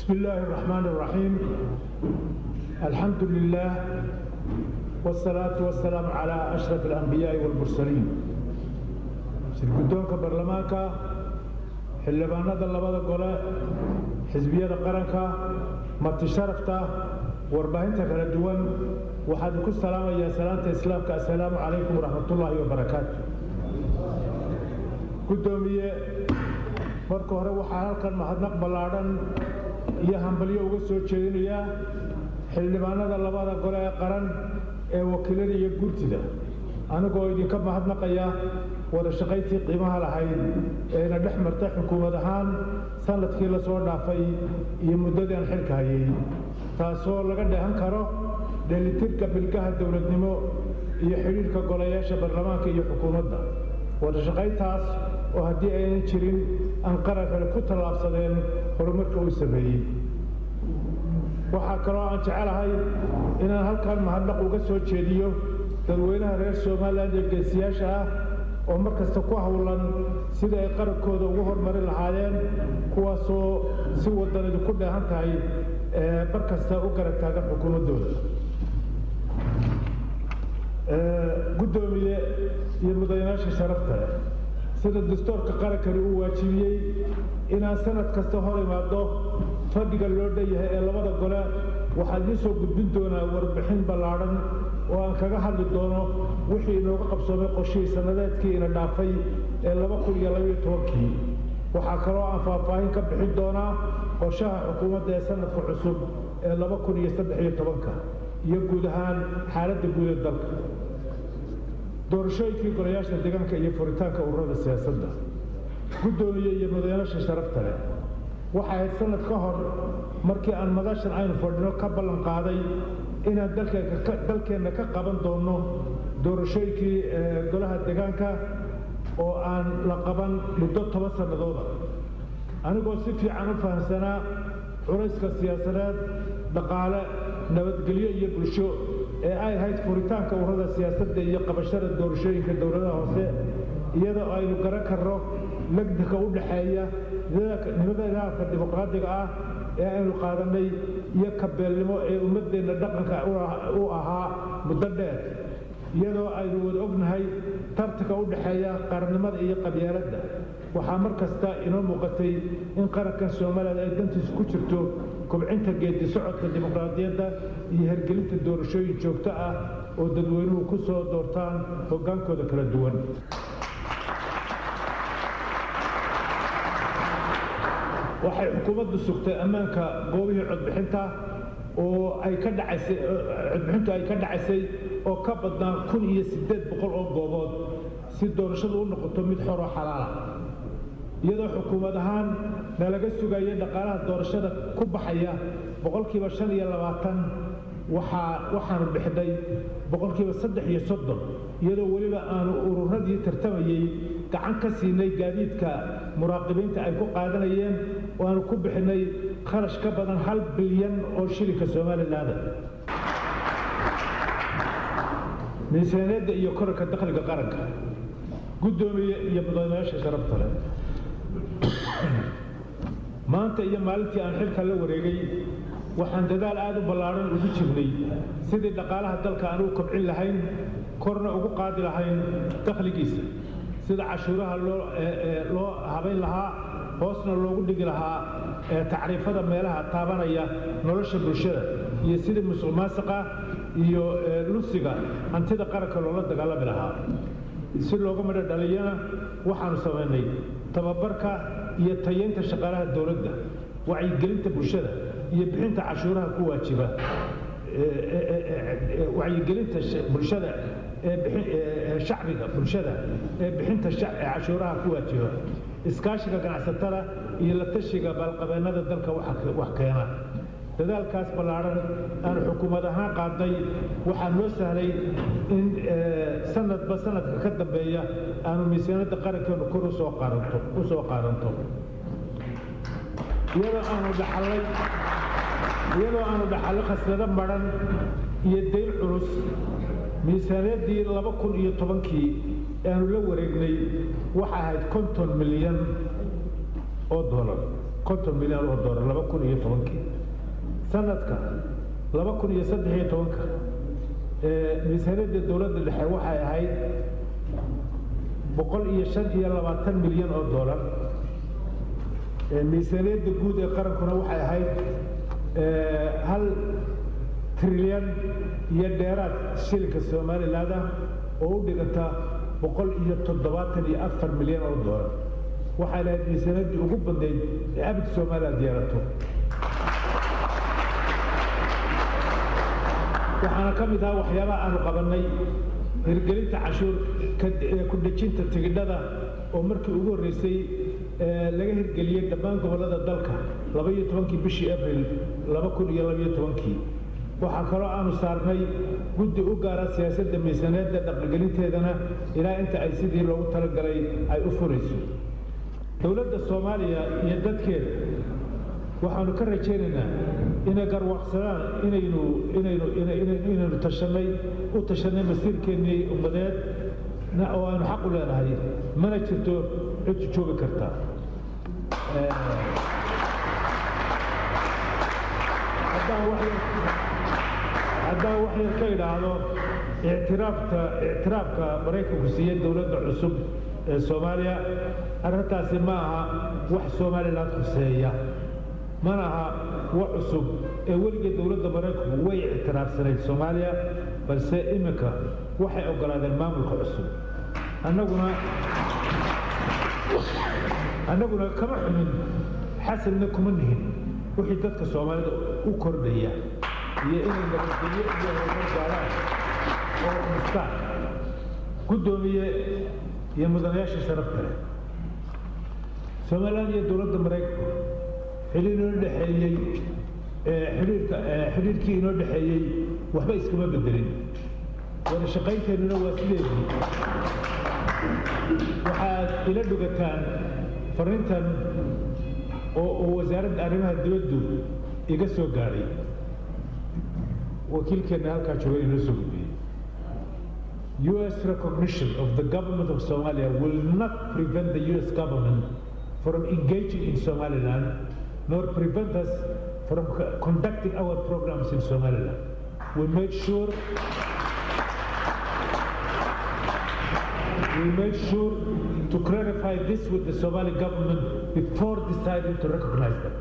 بسم الله الرحمن الرحيم الحمد لله والصلاة والسلام على أشرف الأنبياء والمرسلين shirgudoonka baarlamaanka xildhibaanada labada gole xisbiyada qaranka marti sharafta warbaahinta kala duwan waxaan ku salaamayaa salaanta islaamka assalaamu calaykum waraxmatullaahi wabarakaatu guddoomiye marka hore waxaa halkan mahadnaq ballaadhan iyo hambalyo uga soo jeedinayaa xildhibaanada labada gole ee qaran ee wakiilada iyo guurtida anigoo idinka mahadnaqaya wada shaqayntii qiimaha lahayd eena dhex marta xukuumad ahaan sanadkii la soo dhaafay iyo muddadii aan xilka hayay taasoo laga dheehan karo dheelitirka bilgaha dowladnimo iyo xidhiirka golayaasha baarlamaanka iyo xukuumadda wada shaqayntaas oo haddii aynan jirin aan qaran kale ku tallaabsadeen horumarka uu sameeyey waxaa kaloo aan jecelahay inaan halkan mahadnaq uga soo jeediyo dadweynaha reer somalilan ee geesiyaasha ah oo mar kasta ku howlan sida ay qarankooda ugu horumari lahaayeen kuwaasoo si wadanidu ku dheehan tahay mar kasta u garab taagan xukuumaddooda guddoomiye iyo mudanayaasha sharafta leh sida dastuurka qarankani uu waajibiyey inaan sanad kasta hor imaado fadhiga loo dhanyahay ee labada gole waxaa idiin soo gudbin doonaa warbixin ballaadhan oo aan kaga hadli doono wixii inooga qabsoomay qoshihii sannadeedkii ina dhaafay ee laba kun iyo labaiyo tobankii waxaa kaloo aan faahfaahin ka bixin doonaa qorshaha xukuumadda ee sanadka cusub ee laba kun iyo saddex iyo tobanka iyo guud ahaan xaaladda guud ee dalka doorashooyinkii golayaasha deegaanka iyo furitaanka ururada siyaasadda guddoomiye iyo madayaasha sharafta leh waxay ahayd sanad ka hor markii aan madashan aynu fadhino ka ballan qaaday inaan dalkeenna ka qaban doonno doorashooyinkii golaha deegaanka oo aan la qaban muddo toban sannadooda anigoo si fiican u fahamsanaa culayska siyaasadeed dhaqaale nabadgelyo iyo bulsho ee ay ahayd furitaanka ururada siyaasadda iyo qabashada doorashooyinka dowladaha hoose iyadoo aynu garan karno legdika u dhaxeeya nimadadaafka dimuqraadiga ah ee aynu qaadannay iyo kabeelnimo ee ummaddeenna dhaqanka u ahaa muddo dheer iyadoo aynu wada ognahay tartanka u dhaxeeya qarannimada iyo qabyaaladda waxaa mar kasta inoo muuqatay in qarankan soomaaliya ay dantiisu ku jirto kobcinta geedi socodka dimuqraadiyadda iyo hergelinta doorashooyin joogto ah oo dadweynuhu ku soo doortaan hoggaankooda kala duwan waxay xukuumaddu sugtay ammaanka goobihii codbixinta oo ay ka dhacaysay codbixintu ay ka dhacaysay oo ka badnaa kun iyo siddeed boqol oo goobood si doorashadu u noqoto mid xoroo xalaala iyadoo xukuumad ahaan nalaga sugaya dhaqaalaha doorashada ku baxaya boqolkiiba shan iyo labaatan waxaa waxaanu bixinay boqolkiiba saddex iyo soddon iyadoo weliba aanu ururadii tartamayey gacan ka siinay gaadiidka muraaqibiinta ay ku qaadanayeen oo aanu ku bixinay kharash ka badan hal bilyan oo shilinka somalilaanda miisaaniyadda iyo korarka dakhliga qaranka guddoomiye iyo mudanayaasha sharafta leh maanta iyo maalintii aan xilka la wareegay waxaan dadaal aad u ballaadhan ugu jirnay sidii dhaqaalaha dalka aan u kobcin lahayn korna ugu qaadi lahayn dakhligiisa sida cashuuraha loo habayn lahaa hoosna loogu dhigi lahaa tacriifada meelaha taabanaya nolosha bulshada iyo sidii musuq maasiqa iyo lusiga hantida qaranka loola dagaalami lahaa si looga midho dhaliyana waxaanu samaynay tababarka iyo tayeynta shaqaalaha dowladda wacyigelinta bulshada iyo bixinta cashuuraha ku waajiba wacyigelinta bulshada shacbiga bulshada ee bixinta cashuuraha ku waajiba iskaashiga ganacsatada iyo la tashiga baalqabeennada dalka wax keena dadaalkaas ballaadhan aan xukuumad ahaan qaadnay waxaa noo sahlay in sanadba sanadka ka dambeeya aanu miisaanadda qarankeenu kor usoo qaadanto u soo qaadanto iyadoo aanu dhaxallay iyadoo aanu dhaxallo khasnado madhan iyo dayn culus miisaaniyaddii laba kun iyo tobankii aanu la wareegnay waxa ahayd konton milyan oo doolar konton milyan oo doolar laba kun iyo tobankii sanadka laba kun iyo saddex iyo tobanka miisaaniyadda dowladda dhexe waxay ahayd boqol iyo shan iyo labaatan milyan oo doolar miisaaniyadda guud ee qarankuna waxay ahayd hal trilyan iyo dheeraad shilinka somaliland ah oo u dhiganta boqol iyo toddobaatan iyo afar milyan oo doolar waxay lahayd miisaaniyaddii ugu badnayd ee abid somaliland yeelato waxaana ka mid ahaa waxyaabaha aanu qabannay hirgelinta cashuur ku dhejinta tigidhada oo markii ugu horreysay laga hirgeliyey dhammaan gobollada dalka laba iyo tobankii bishii abril laba kun iyo labaiyo tobankii waxaa kaloo aanu saarnay guddi u gaara siyaasadda miisaaniyadda dhaqangelinteedana ilaa inta ay sidii loogu talagalay ay u furayso dowladda soomaaliya iyo dadkeeda waxaanu ka rajaynaynaa inay garwaaqsadaan inaynu inaynu inaynu tashanay u tashanay masiirkeennii ummadeed oo aanu xaq u leenahay mana jirto cid joogi karta haddaan wax yar ka idhaahdo ictiraafta ictiraafka maraykanku siiyey dowladda cusub ee soomaaliya arrintaasi ma aha wax somaliland khuseeya mana aha wax cusub ee weligeed dowladda maraykanku way ictiraafsanayd soomaaliya balse iminka waxay oggolaadeen maamulka cusub annaguna annaguna kama xumin xasanna kuma nihin wixii dadka soomaalida u kordhaya iyo inay nabadgelyo iyo horumar gaaraan oo dhistaan guddoomiye iyo mudanayaasha sharafta leh somaliland iyo dowladda maraykanku xidhiir inoo dhexeeyey xidhiirka xidhiirkii inoo dhexeeyey waxba iskama bedelin wada shaqaynteennuna waa sideedii waxaad ila dhugataan fariintan oo uu wasaaradda arrimaha dibaddu iga soo gaadhay wakiilkeenna halkaa jooga inoo soo gudbiyey U.S. recognition of the government of Somalia will not prevent the U.S. government from engaging in Somaliland, nor prevent us from conducting our programs in Somaliland. We made sure we made sure to clarify this with the Somali government before deciding to recognize them.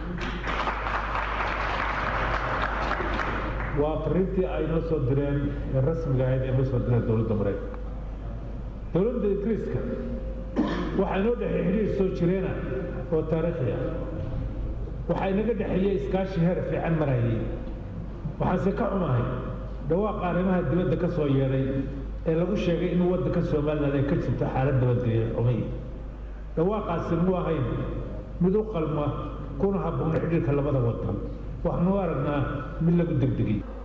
waa fariintii ay noo soo direen ee rasmiga ahayd ee noo soo direen dowladda maraykanka dowladda ingiriiska waxaa inoo dhexeey xidhiir soo jireena oo taariikhi ah waxaa inaga dhexeeyey iskaashi heer fiican marayay waxaanse ka xumahay dhawaaqa arrimaha dibadda ka soo yeedhay ee lagu sheegay in waddanka somaliland ay ka jirto xaalad nabadgelyo xumay dhawaaqaasi mu ahayn mid u qalma kuna habboon xidhiirka labada waddan waxaanu aragnaa mid lagu degdegay